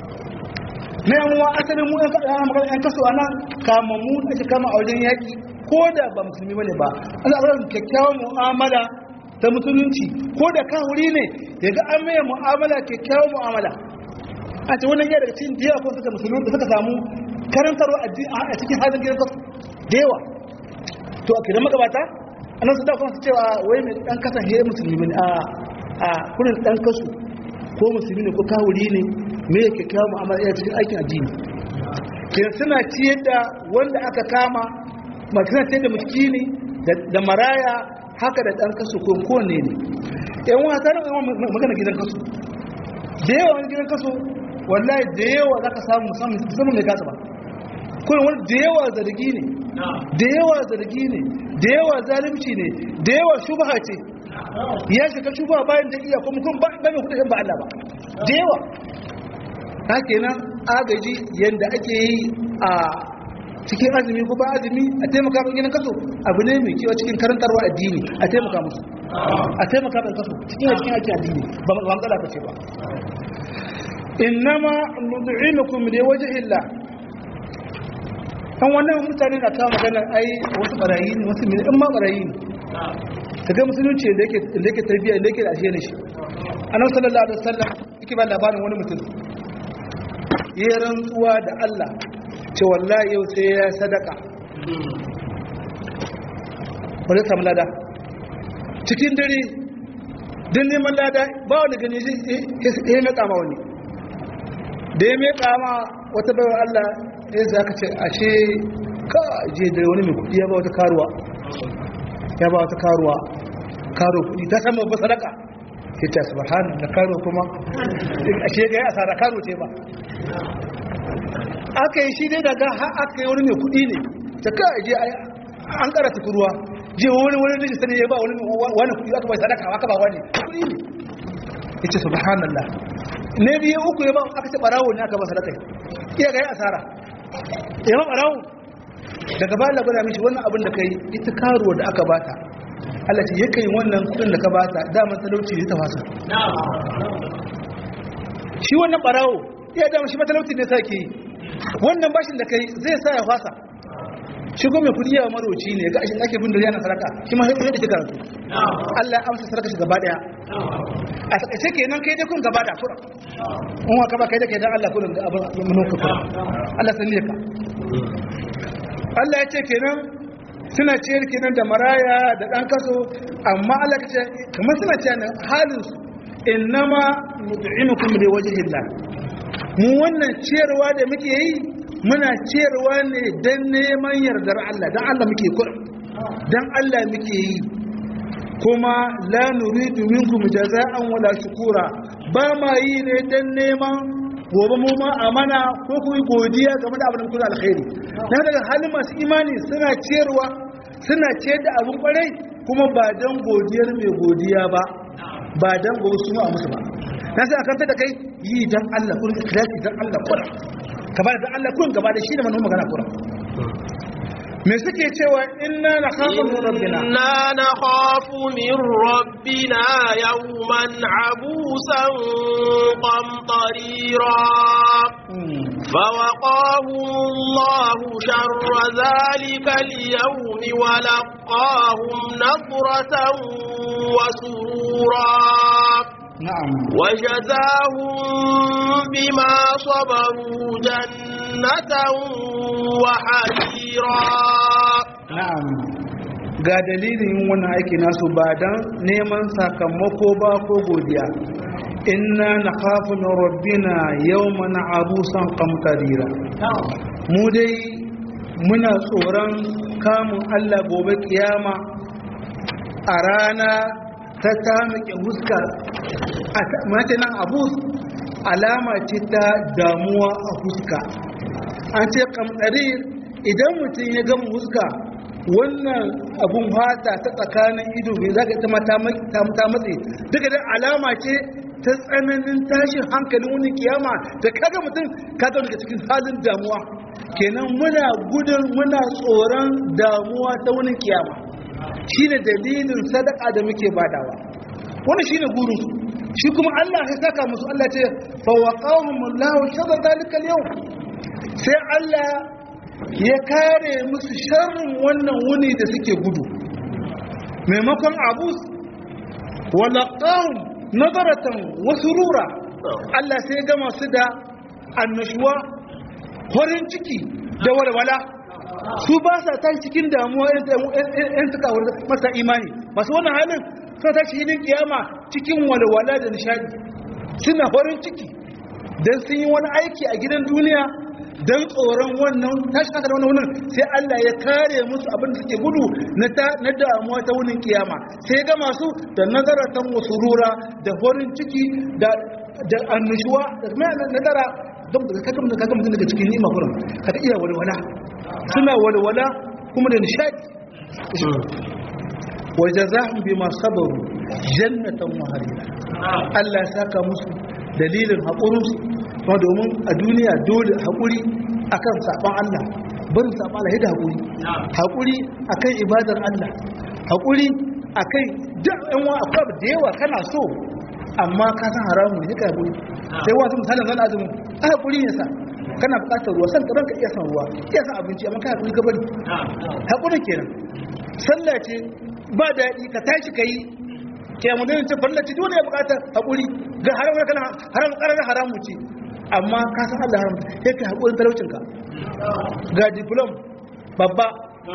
B: na yamuwa asalin mu yan kaso a nan kama mu ake kama a wajen yaƙi ko da ba musulmi bane ba ana ɗaukar kyakkyawan mu'amala ta musulunci ko da kawuri ne ya ga an maye mu'amala kyakkyawan mu'amala a ce wannan yadda cikin da yawa ko suka musulmi da suka samu karantarwa a cikin halin gidan kasu da yawa to a kiran magabata a nan su da kuma su cewa wai mai ɗan kasan hiyar musulmi ne a kurin ɗan kasu ko musulmi ne ko kawuri ne me yake kawo mu'amala ya cikin aikin addini kin suna ciyar da wanda aka kama masu suna ciyar da miskini da maraya haka da ɗan kasu ko kowanne ne yan wata na magana gidan kasu da yawa wani gidan kasu wallahi da yawa za ka samu musamman mai kasa ba kuma wani da yawa zargi ne da yawa zargi ne da yawa zalimci ne da yawa shubha ce ya shiga shubha bayan da iya kuma kun ba mai kudin ba Allah ba da yawa ta kenan agaji yadda ake yi a cikin azumi ko ba azumi a taimaka ban gidan kaso abu ne mai kewa cikin karantarwa addini a taimaka musu a taimaka ban kaso cikin a cikin ake addini ba matsala ka ce ba innama nud'inukum li wajhi Allah kan wannan mutane na kawo magana ai wasu barayi ne wasu mene in ma barayi ne kaga musulunci da yake da yake tarbiyya da yake da ashe ne shi annabi sallallahu alaihi wasallam yake ba labarin wani mutum ya rantsuwa da Allah ce wallahi yau sai ya sadaka wani samu lada cikin dare din neman lada ba wani gani ya meka ma wani da ya meka ma wata baiwa Allah ya za ka ce ashe ka je da wani mai kudi ya ba wata karuwa ya ba wata karuwa karo kudi ta samu ba sadaka sai ta subhanahu da karo kuma ashe ga ya asara karo ce ba aka yi shi dai daga aka yi wani mai kudi ne ta ka je an kara tukuruwa je wani wani da sani ya ba wani wani kudi aka bai sadaka aka ba wani kudi ne yace subhanallah ne biye uku ya ba aka ce barawo ne aka ba sadaka iya ga ya asara ya ba barawo daga bayan labara mishi wannan abin da kai ita karuwa da aka bata Allah ce yake wannan kudin da ka bata daman talauci ne ta fasa shi wannan barawo iya dama shi matalauci ne sake yi wannan bashin da kai zai sa ya fasa shi kuma mai kudi yawa maroci ne ga ashin ake bin da yana saraka shi ma yadda ke karatu Allah ya amsa saraka shi gaba daya a takaice kenan kai dai kun gaba da kura in wa kaba kai da kai dan Allah kullun da abin mun ka kura Allah sanne ka Allah ya ce kenan suna ciyar kenan da maraya da dan kaso amma Allah ya ce kamar suna ciyar nan halin su innama nud'imukum li wajhillah mu wannan ciyarwa da muke yi muna ciyarwa ne dan neman yardar Allah dan Allah muke kura dan Allah muke yi kuma la nuridu minkum jaza'an wala shukura ba ma yi ne dan neman gobe mu ma amana ko ku yi godiya game da abin da kuka alkhairi na daga halin masu imani suna ciyarwa suna ciyar da abin kwarai kuma ba dan godiyar mai godiya ba ba dan gobe su ma musu ba na sai akan da kai yi dan Allah kun ikhlasi dan Allah kura ka bada dan Allah kun gaba da shi da manon magana kura me suke cewa inna nakhafu min rabbina
A: إنا نخاف من ربنا يوما عبوسا قمطريرا فوقاهم الله شر ذلك اليوم ولقاهم نظرة وسرورا
B: na'am
A: وجزاهم بما صبروا جنة وحريرا
B: na'am ga dalilin yin wannan aiki nasu ba dan neman sakamako ba ko godiya inna nakhafu min rabbina yawman abusan qamtarira mu dai muna tsoron kamun Allah gobe kiyama a rana ta tamike huska a mace nan abus alama ce ta damuwa a huska an ce kamtarir idan mutum ya gama huska wannan abun fata ta tsakanin ido bai za ka ita ma ta matse duka da alama ce ta tsananin tashin hankalin wani kiyama da kaga mutum kaga daga cikin halin damuwa kenan muna gudun muna tsoron damuwa ta wani kiyama shine dalilin sadaka da muke badawa wannan shine gurin su shi kuma Allah ya saka musu Allah ce fa waqahumullahu sharra zalika al-yawm sai Allah ya kare musu sharrin wannan wuni da suke gudu maimakon abus walaqahum nadaratan wa surura Allah sai ya gama su da annashuwa farin ciki da walwala su ba sa ta cikin damuwa yan suka masa imani masu wannan halin suna tashi hidin kiyama cikin walwala da nishadi suna farin ciki don sun yi wani aiki a gidan duniya don tsoron wannan tashi haka da wannan sai Allah ya kare musu abin da suke gudu na damuwa ta wunin kiyama sai ya gama su da nazaratan wasurura da farin ciki da annushuwa da nazara don da kaga mutum kaga mutum daga cikin nima kurin kaga iya walwala suna walwala kuma da nishadi wa jazahum bima sabaru jannatan wa harira Allah ya saka musu dalilin haƙurin su kuma domin a duniya dole haƙuri akan saban Allah barin saban Allah da haƙuri haƙuri akan ibadar Allah haƙuri akan duk ɗan wa akwai da yawa kana so amma ka san haramu ne ka haƙuri sai wasu misalin zan azumin a haƙuri ne sa kana buƙatar ruwa san ka iya san ruwa iya san abinci amma ka haƙuri ka bari haƙuri kenan sallah ce ba daɗi ka tashi ka yi kiyamu da ce farla ce dole ya buƙatar haƙuri ga haram kana haram ƙarar haramu ce amma ka san Allah haram sai ka haƙurin talaucinka ga diplom babba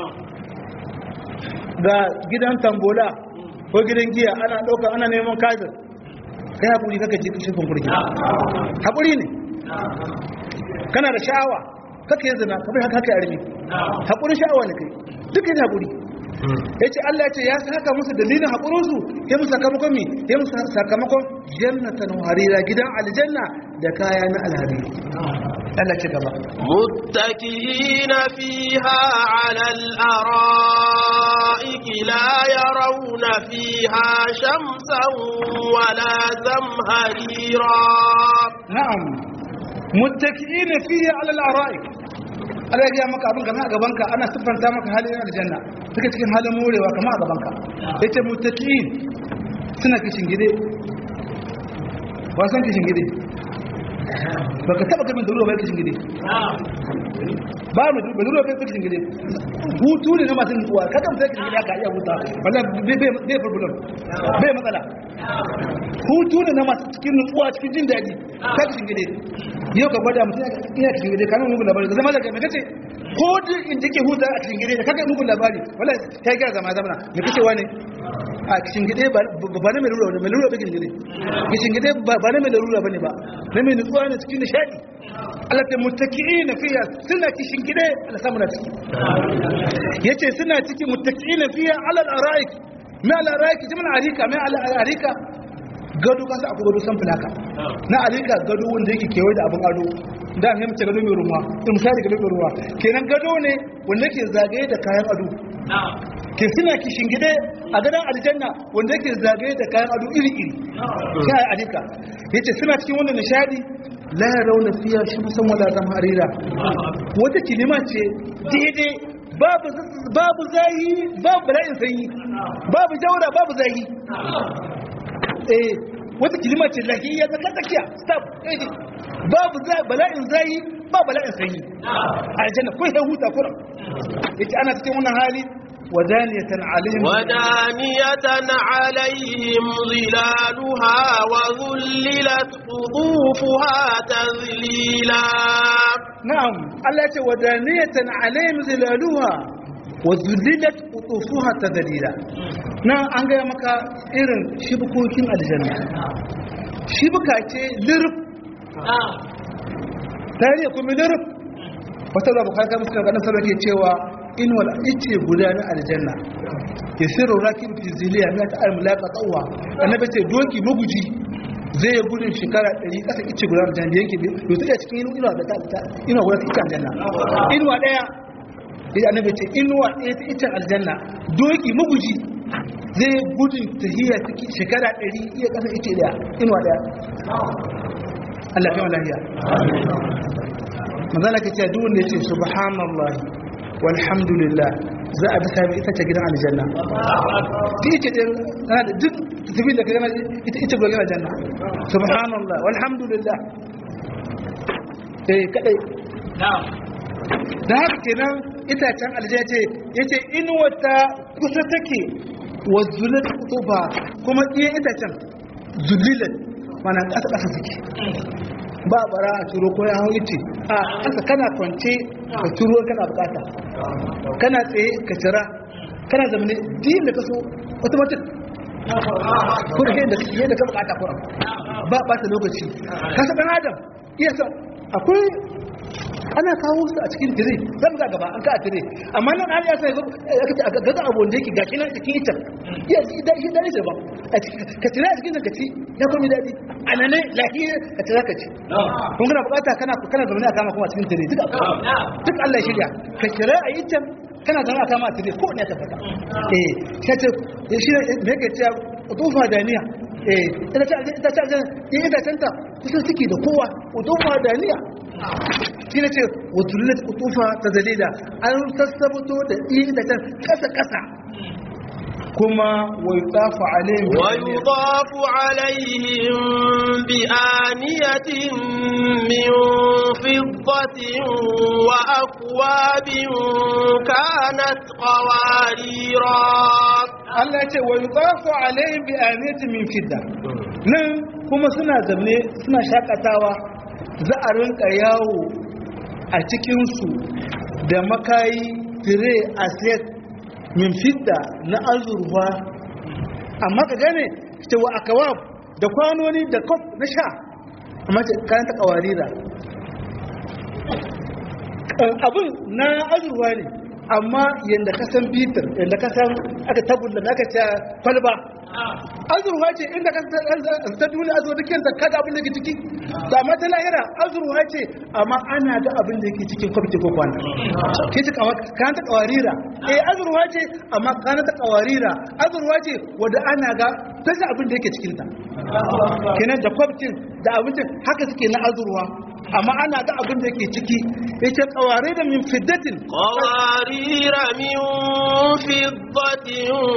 B: ga gidan tambola ko gidan giya ana ɗauka ana neman kazir kai haƙuri kaka ji shirkin kurki haƙuri ne kana da sha'awa kaka yi zina kamar haka haka yarmi haƙuri sha'awa ne kai duka yin haƙuri ya ce Allah ce ya saka musu dalilin haƙurinsu ya musu sakamakon mi ya musu sakamakon jannatan harira gidan aljanna da kaya na alhariri Allah ce gaba
A: متكئين فيها على الأرائك لا يرون فيها شمسا ولا زمهريرا
B: na'am muttaki'ina fiha 'ala al-ara'ik Allah ya maka abin gama a gabanka ana siffanta maka halin aljanna suka cikin halin morewa kama a gabanka yace muttaki'in suna kishin gide wasan kishin gide baka taba gamin da ruwa bai kishin gide ba mu da ruwa bai kishin gide hutu ne na masu nutsuwa kada mutum kishin gide aka iya huta wallahi bai problem bai matsala hutu ne na masu cikin nutsuwa cikin jin daɗi ta kishin gide yau ka gwada mutum ina cikin gide kamin mugun labari da zama da mai kace ko duk in take huta a cikin gide da kaga mugun labari wala ta gyara zama zamana mai kace wani a cikin gide ba na mai lura mai lura cikin gide cikin gide ba na mai lura bane ba na mai nutsuwa ne cikin nishadi Allah ta muttaki'ina fiya suna cikin gide Allah samu na ciki yace suna cikin muttaki'ina fiya ala al-ara'ik ma al-ara'ik jama'a arika ma al-arika gado kasa akwai gado san fulaka na alika gado wanda yake kewaye da abin ado da ne mace gado mai ruwa in misali gado mai ruwa kenan gado ne wanda ke zagaye da kayan ado ke suna kishin gide a gadon aljanna wanda yake zagaye da kayan ado iri iri sai alika yace suna cikin wannan nishadi la yarawna fiya shamsan wala zamharira wata kilima ce daidai babu babu zahi babu bala'in sanyi babu jaura babu zahi eh wata kilima ce lahiyya tsaka tsakiya stop eh babu za bala'in zahi ba bala'in sanyi aljanna ko ya huta kuran yace ana cikin wannan hali wadaniyatan alaihim
A: ودانية عليهم ظلالها وذللت قطوفها تذليلا
B: na'am Allah ya ce wadaniyatan alaihim zilaluha wa zullilat qutufuha tadlila nan an ga maka irin shibukokin aljanna shibuka ce lirf tare kuma lirf wata da bukata musu ga nan sarki cewa in wal ice guda na aljanna yasiru rakib fi ziliya ma ta'al mulaqa tawwa annabi ce doki maguji zai yi gudun shekara 100 kasa ice guda aljanna da yake bai tsaya cikin inuwa da ta inuwa guda ta aljanna inuwa daya sai annabi ce inuwa daya ta ita aljanna doki maguji zai yi gudun tahiyya cikin shekara 100 iya kasa ice daya inuwa daya Allah ya lafiya manzala kace duk wanda yace subhanallahi walhamdulillah za a bisa ita ce gidan aljanna ta ce din ana da duk tafi da kaga ita ita gidan aljanna subhanallah walhamdulillah eh kadai da haka kenan itacen aljanna ce yace in wata kusa take wa zulat kutuba kuma iya itacen zulilat mana kasa kasa suke ba bara a turo ko ya hau iti a kasa kana kwance ka turo kana bukata kana tsaye ka cira kana zamane din da kaso automatic ko da yadda yadda ka bukata ko ba ba ta lokaci kasa dan adam iya sa akwai ana kawo su a cikin tire zan ga gaba an ka a tire amma nan an ya sai ga ga abu da yake gashi nan cikin ita iya da shi da shi ba ka tire a cikin ka ci ya komai dadi anane lahiya ka tire ka ci kun kana bukata kana kana zaune a kama kuma cikin tire duk duk Allah ya shirya ka tire a yi can kana zaune a kama a tire ko ne ta fata eh sai ce shi ne yake cewa tufa daniya eh ita ta ita ta ita ta kusa suke da kowa tufa daniya shi ne ce wutullet kutufa ta dalila an sassabato da iya da can kasa-kasa kuma wai tsafa alayhim
A: ويضاف عليهم بآنية من فضة وأكواب كانت قواريرا
B: Allah ce wai tsafa alayhim bi aniyatin min fidda nan kuma suna zamne suna shakatawa za a rinka yawo a cikinsu da makayi tire a set min fidda na azurfa amma ka gane cewa a kawab da kwanoni da kof na sha amma ce kayan ta kawarira abin na azurfa ne amma yadda ka san bitir yadda ka san aka tagulla da aka ce kwalba azurwa ce inda ka ta duniya azurwa duk yanta kada abin da ke ciki da amma ta lahira azurwa ce amma ana ga abin da ke cikin kwamiti ko kwana ke ci kan ta kawarira eh azurwa ce amma kan ta kawarira azurwa ce wadda ana ga ta ji abin da yake cikinta kenan da kwamtin da abincin haka suke na azurwa amma ana ga abin da yake ciki yace kaware da min fiddatin
A: قوارير من فضة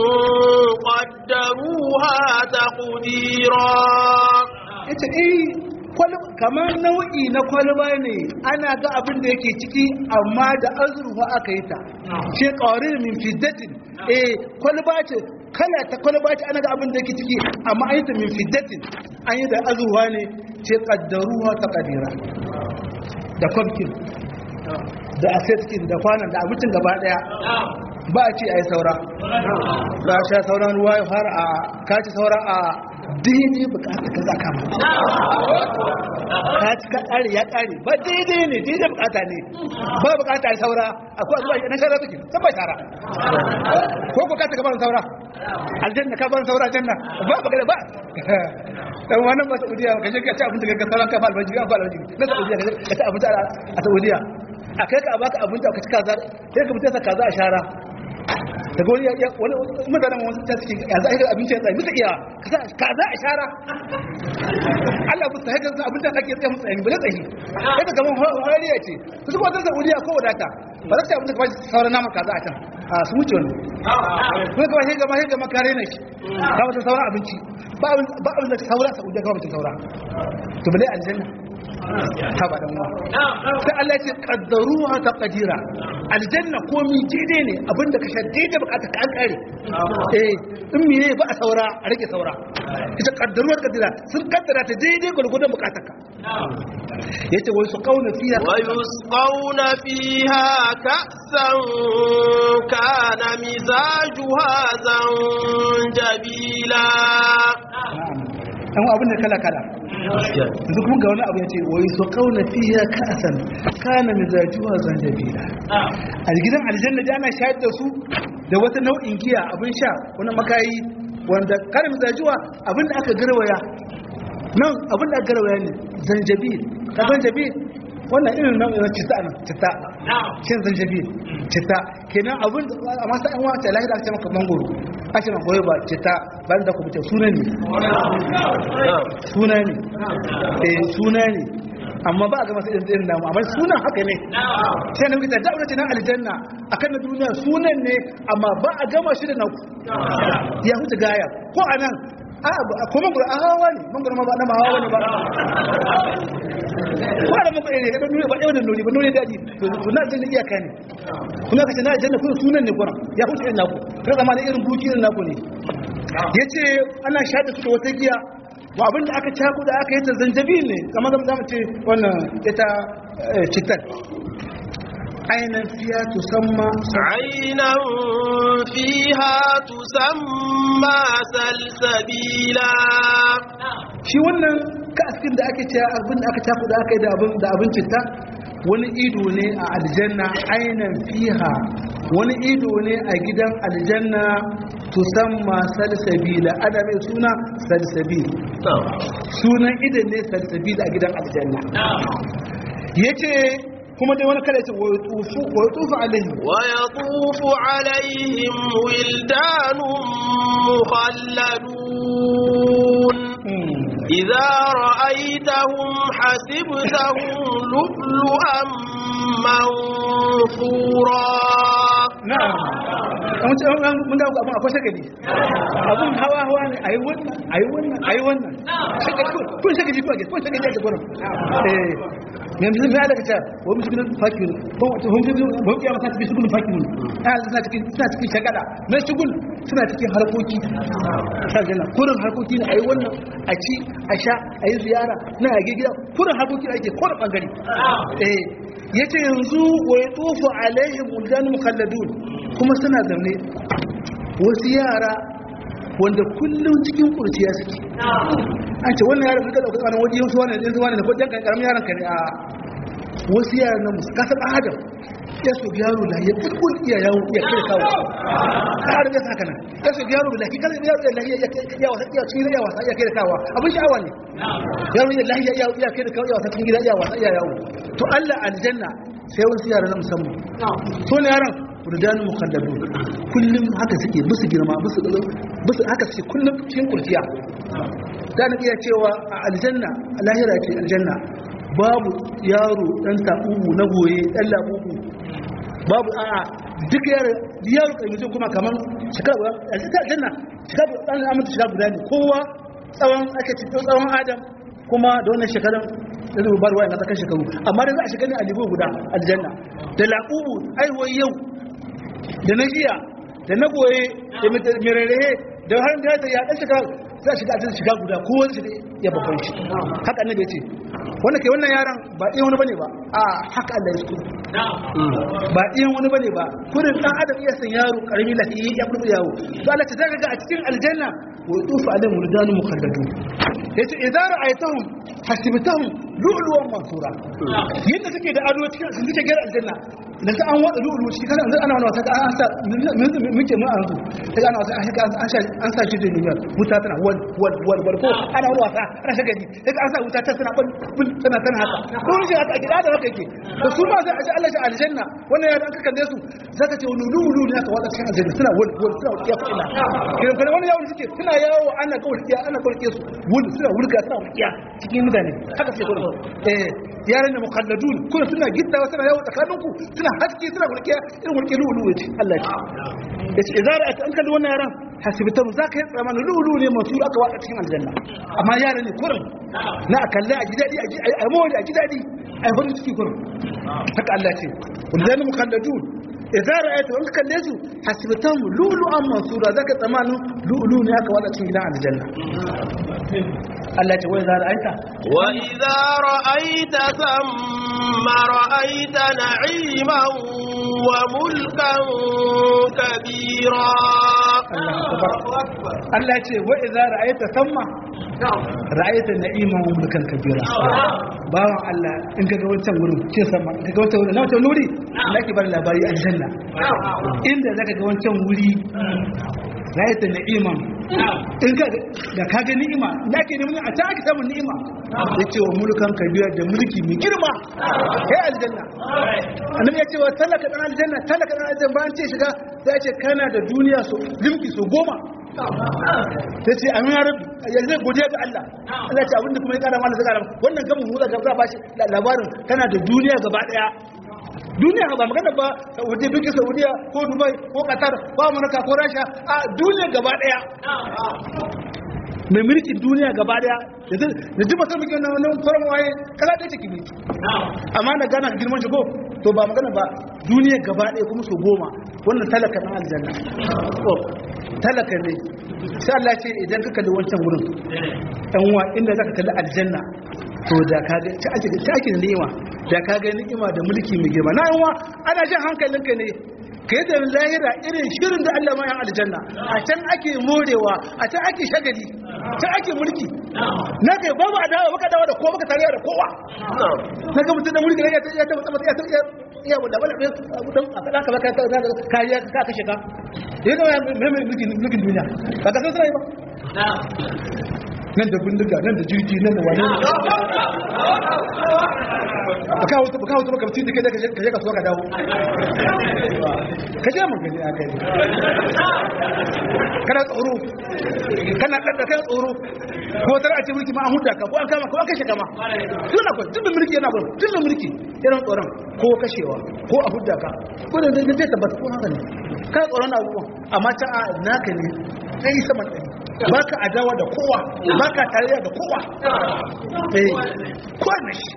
A: قدروها تقديرا
B: yace eh kamar nau'i na kwalba ne ana ga abin da yake ciki amma da azurfa aka yi ta ce kaware min fiddatin eh kwalba ce kala ta kwalba ce ana ga abin da yake ciki amma an yi ta min fiddatin an yi da azurfa ne ce kaddaruwa ta kadira da kwamkin da aseskin da kwanan da abincin gaba daya ba a ce a yi saura ba a sha sauran ruwa ya fara a kaci saura a daidai bukata ka za kama kaci ka kare ya kare ba daidai ne daidai bukata ne ba bukata a yi saura akwai zuwa na shara suke san bai tara ko ko kaci ka ban saura aljanna ka ban saura aljanna ba bukata ba dan wannan ba saudiya ka je ka ci abinci ka sauran ka ba albaji ka ba albaji na saudiya ka ci abinci a saudiya a kai ka baka abinci ka ci kaza sai ka mutunta kaza a shara daga wani wani mutanen wasu ta suke ya za a yi abinci ya tsaye musu iya kaza a shara Allah musu haifar su abinci da ake tsaye musu tsaye ba tsaye yadda gaban hariya ce su kuma zan saudiya ko wadata ba za ta abin da ka bashi sauran naman kaza a can a su wuce wani kuma ka bashi gama gama kare na shi ka wata sauran abinci ba abin da saura sa ujiya ka wata saura to bale aljanna ta ba dan wa sai Allah ya ce qaddaruha taqdira aljanna komi daidai ne abinda ka sha daidai bukata ka an kare eh in mene ba a saura a rage saura ita qaddaruha taqdira sun kaddara ta daidai gurgurdan bukatar ka yace wai su kauna fiya
A: ويسقون فيها كأسا كان مزاجها زنجبيلا
B: an abin da kala kala yanzu kuma ga wani abu ya ce wai su kauna fiya ka'asan kana mizajuwa zanjabila a gidan aljanna da ana shayar da su da wata nau'in giya abin sha wani makayi wanda kana mizajuwa abin da aka garwaya nan abin da aka garwaya ne zanjabil ka zanjabil wannan irin nau'in citta nan citta shin zanjabil citta kenan abin amma sai an wata lahira aka ce maka mangoro ake maka goyi ba citta bayan da ku fice suna ne suna ne eh suna ne amma ba a ga masu irin namu amma sunan haka ne sai na wuce da wuce na aljanna akan na duniya sunan ne amma ba a gama shi da naku ya huce gaya ko anan a ko mangoro a hawa ne mangoro ma ba na hawa ne ba ko da mangoro ne da nuri ba ɗaya da nuri ba nuri daji to na aljanna iyaka ne kuma kace na aljanna kuma sunan ne gura ya huce irin naku kai zama da irin buki irin naku ne yace ana shaɗa su da wata giya ba abin da aka caku da aka yi ta zanjabil ne kama zama zama ce wannan ita citar ainihin fiya tusamma
A: عينا فيها تسمى سلسبيلا
B: shi wannan kaskin da ake cewa abin da aka caku da aka yi da abin da abin citta wani ido ne a aljanna ainihin fiha wani ido ne a gidan aljanna tusamma salsabila ana mai suna salsabil sunan idan ne salsabil a gidan aljanna yace kuma dai wani kada ce wa yutufu wa yutufu alaihim
A: ويطوف عليهم ولدان مخلدون إذا رأيتهم حسبتهم لؤلؤا منثورا
B: na'am an ce an mun dawo abun akwai shagali abun hawa hawa ne ayi wannan ayi wannan ayi wannan shagali kun shagali ko kun shagali da gurin eh yanzu me da kace wa musulmin fakir ko wato hum ji hum ya mata bi shugul fakir ah suna cikin suna cikin shagala na shugul suna cikin harkoki shagala kurin harkoki ne ayi wannan a ci a sha ayi ziyara na a gida kurin harkoki ake kurin bangare eh yace yanzu wa yatufu alaihim uldan mukhalladun kuma suna zaune wasu yara wanda kullum cikin kurciya suke an ce wannan yaran kada ka wani waje wasu wannan yanzu wannan ko dan karamin yaran ka ne a wasu yaran nan musu kasar adam ya so yaro la ya kulkul iya yawo iya kire kawo har da saka nan ya so yaro la kika yaro la ya ya wasa iya cikin ya wasa iya kire kawo abin sha'awa ne yaro ya la ya iya kire kawo ya wasa cikin gida ya wasa iya yawo to Allah aljanna sai wasu yaran na musamman to ne yaran rudanu mukhallabu kullum haka suke bisu girma bisu bisu haka suke kullum cikin kurciya dan iya cewa a aljanna a lahira ce aljanna babu yaro dan tabubu na goye dan labubu babu a'a duk yaro yaro kai mutum kuma kaman shekara guda aljanna shekara dan amince shekara guda ne kowa tsawon aka ci tsawon adam kuma da wannan shekaran da zai bar wayan na shekaru amma da za a shiga ne a libo guda aljanna da labubu aiwai yau da na jiya da na goye da mirare da har da ya ya dan shiga za shiga ajin shiga guda ko wani shiga ya babban shi haka annabi ce wanda kai wannan yaron ba iya wani bane ba a haka Allah ya so ba iya wani bane ba kurin dan adam iya san yaro karami lafiya ya furbu yawo to Allah ta daga a cikin aljanna wa yutufu alaihim wuldanu mukhalladun yace idza ra'aytahum hasibtahum lu'luwan mansura yadda suke da ado cikin sun suke gara aljanna da ta an wada lu'lu shi kana ana wani wata an sa muke mu an ta ana wata an sa an sa shi da duniyar wuta tana wal wal wal wal ko ana wani wata ana shiga ni sai an sa wuta ta tana bul tana tana haka ko shi haka gida da haka yake da su ma sai a ji Allah shi aljanna wannan ya dan kalle su zaka ce wani lu'lu ne haka wada cikin aljanna suna wal wal suna wuta fa ila kiran kana wani yawo suke suna yawo ana kawai ana kawai su wul suna wulga suna wuta cikin mutane haka sai gurin eh yaran da mukhalladun kuma suna gittawa suna yawo tsakaninku suna haske suna wurke irin wurke lulu yace Allah ya ce yace idza ra'ata an kalli wannan yaran hasibtum zaka yi tsammanin lulu ne masu aka wada cikin aljanna amma yaran ne kurin na akalla a gidadi a mawali a gidadi a yi farin ciki kurin haka Allah ce wanda mukhalladun idza ra'aytu an kalle su hasibtum lulu'an mansura zaka tsammanin lulu ne aka wada cikin gidan aljanna Allah ce wai za ra'ayta
A: وإذا رأيت ثم رأيت نعيما وملكا كبيرا
B: Allah ce wa idza ra'aita thamma ra'aita na'iman wa mulkan kabira bawan Allah in kaga wancan wurin ce sama in kaga wancan wurin na wancan wuri laki bar labari aljanna inda zaka ga wancan wuri ra'aita na'iman in ka da ka ga ni'ima laki ne mun a ta aka samu ni'ima yace wa mulkan kabira da mulki mai girma kai aljanna annabi ya ce wa talaka dan aljanna talaka dan aljanna bayan ce shiga sai ya ce kana da duniya so limki so goma ta ce amin ya rabu yanzu zai godiya ga Allah Allah ce abinda kuma ya kara mana zaka wannan gamin huza ga za ba shi labarin kana da duniya gaba daya duniya ba magana ba Saudi duki Saudiya ko Dubai ko Qatar ko Amurka ko Rasha a duniya gaba daya mai mulkin duniya gaba daya da ji masar muke nan nan farin waye kala da take mulki amma na gana girman shi ko to ba magana ba duniya gaba daya kuma so goma wannan talaka na aljanna talaka ne sai Allah ce idan ka kalli wancan wurin dan uwa inda zaka kalli aljanna to da ka ga ta ake ta ake ni'ima da ka ga ni'ima da mulki mai girma na uwa ana jin hankalinka ne kai da lahira irin shirin da Allah ma ya aljanna a can ake morewa a can ake shagali can ake mulki na kai babu adawa baka dawo da kowa baka tare da kowa na ga mutum da mulki ya ta ya ta ya ta iya wanda wala ne dan a kada ka baka kariya ka kashe ka yana mai mai mulkin mulkin duniya ba ka san sai ba nan da bindiga nan da jirgi nan da wani ba kawo ba kawo ba kamci da kai da kaje ka so ka dawo ka je mun gani aka yi kana tsoro kana dadda kai tsoro ko tar a ce mulki ma an huda ka ko an kama ko an kashe kama tuna ko tun mulki yana gurin tun mulki yana tsoron ko kashewa ko a huda ka ko da zai tabbata ko haka ne kana tsoron abubuwan amma ta a naka ne sai saman ɗari baka adawa da kowa baka tarayya da kowa eh kwana shi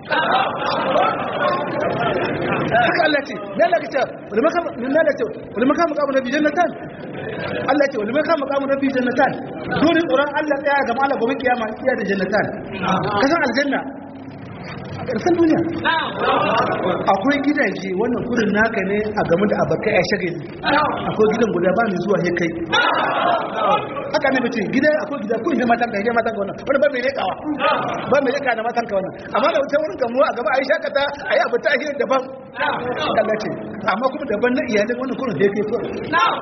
B: haka Allah ce na Allah ce wani makam na Allah ce wani makam makamu nabi jannatan Allah ce wani makam makamu nabi jannatan dole tsoron Allah tsaya ga Allah gobe kiyama iya da jannatan kasan aljanna ƙarshen duniya akwai gidaje wannan kudin naka ne a game da abokai a shagali akwai gidan guda ba mai zuwa ya kai haka ne mace gida akwai gida kun yi matan ka yi matan ka wannan wani ba mai rekawa ba mai reka da matan ka wannan amma da wuce wurin kamuwa a gaba a yi shakata a yi abu ta ahiyar daban Allah ce amma kuma daban na iyalin wannan kudin da ya kai kudin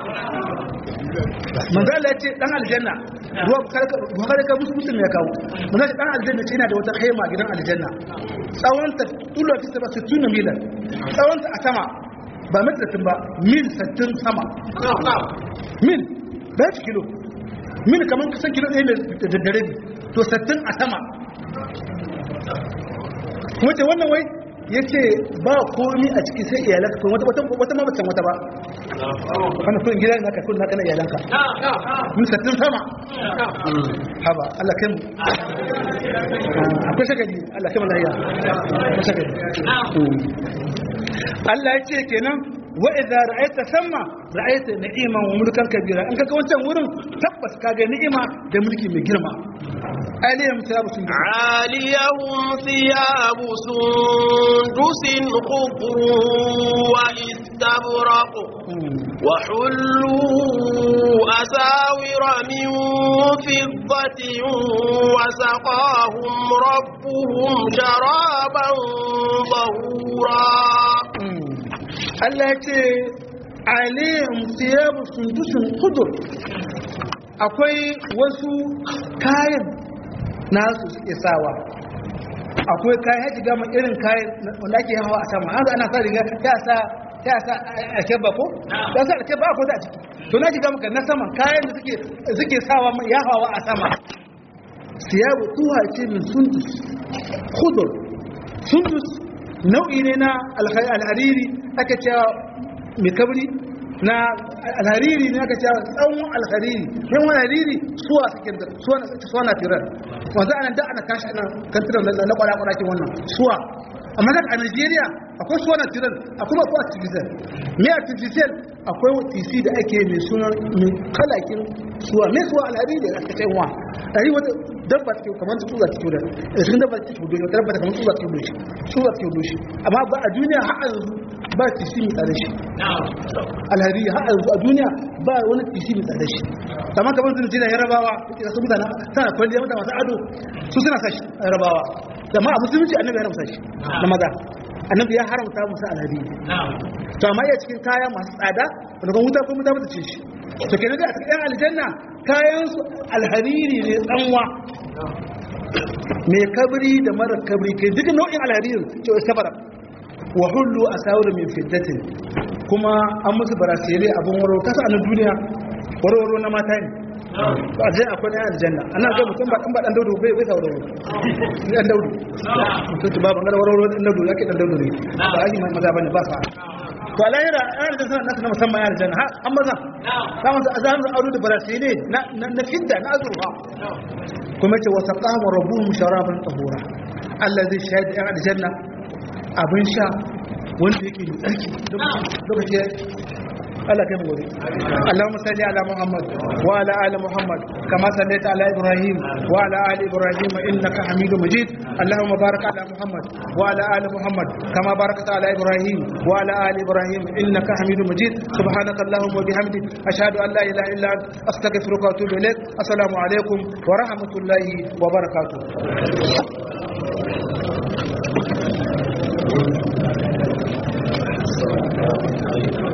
B: manzala ya ce dan aljanna ruwa bukari ka musu mutum ya kawo manzala ce dan aljanna ce yana da wata khaima gidan aljanna tsawonta tulo fi saba 60 milan tsawonta a sama ba metratin ba mil 60 sama mil ba ci kilo mil kamar kusan kilo ɗaya mai da dare to 60 a sama kuma ce wannan wai ya ce ba komi a ciki sai iyalanka kuma wata wata mabacin wata ba wani kudin gidan naka kudin naka na iyalanka mun sattin sama haba Allah kai mu akwai shagali Allah kai mu lahiya akwai shagali Allah ya ce kenan wa idza ra'aita thamma ra'aita na'iman wa mulkan kabira in kaga wancan wurin tabbas kaga ni'ima da mulki mai girma aliyam thiyabu sun
A: عاليهم ثياب سندس خضر واستبرق وحلوا أساور من فضة وسقاهم ربهم شرابا ظهورا
B: Allah ya ce aliyam thiyabu sundusun khudur akwai wasu kayan nasu suke sawa akwai kayan haji gama irin kayan wanda ake hawa a sama an ana sa riga ya sa ya sa alkebba ko ya sa alkebba ko da ciki to na shiga maka na saman kayan da suke suke sawa ya hawa a sama siyabu tuha ce min sundus khudur sundus nau'i ne na alhariri aka cewa mai kabri na alhariri ne aka cewa tsawon alhariri yan wani hariri suwa suke da suwa na tirar wanzu ana da ana kashi ana kantirar na kwada-kwada wannan suwa amma daga a nigeria akwai suwa na tirar akwai akwai artificial me artificial akwai tc da ake mai suna mai kalakin suwa mai suwa alhari da aka ce wa dari wata dabba take kamar ta tuza take da cikin dabba take hudu da dabba kamar tuza take hudu shi tuza take hudu shi amma ba a duniya har yanzu ba tc mai tsare shi alhari har yanzu a duniya ba wani tc mai tsare shi amma kamar sun jina yarabawa yake su mutane tana kwalliya mutane masu ado su suna sashi yarabawa amma a musulunci annabi ya haramta shi na maza annabi ya haramta musu alhari to amma iya cikin kaya masu tsada wanda kuma wuta ko wuta mata ce shi to kenan da a cikin aljanna kayan su alhariri ne tsanwa mai kabri da mara kabri ke duk nau'in alhariri ce wa sabara wa hullu asawir min fiddatin kuma an musu barasere abin waro kasa a duniya warwaro na mata ne ba zai akwai na aljanna ana ga mutum ba ba dan daudu bai bai sauro ni dan daudu mutum ba bangare warwaro dan daudu yake dan daudu ne ba ai mai maza bane ba sa to alayra ana da sanan na musamman ya aljanna ha amma za za mu azan aure da barasile na na fidda na azurfa kuma ce wasaqahu rabbuhum sharaban tahura allazi shahida ya aljanna abin sha wanda yake mai tsarki lokaci Allah kai mu gobe Allahumma salli ala Muhammad wa ala ali Muhammad kama sallaita ala Ibrahim wa ala ali Ibrahim innaka Hamidum Majid Allahumma barik ala Muhammad wa ala ali Muhammad kama barakta ala Ibrahim wa ala ali Ibrahim innaka Hamidum Majid subhanaka Allahumma wa bihamdik ashhadu an la ilaha illa anta astaghfiruka wa atubu ilaik assalamu alaikum wa rahmatullahi wa barakatuh Thank you.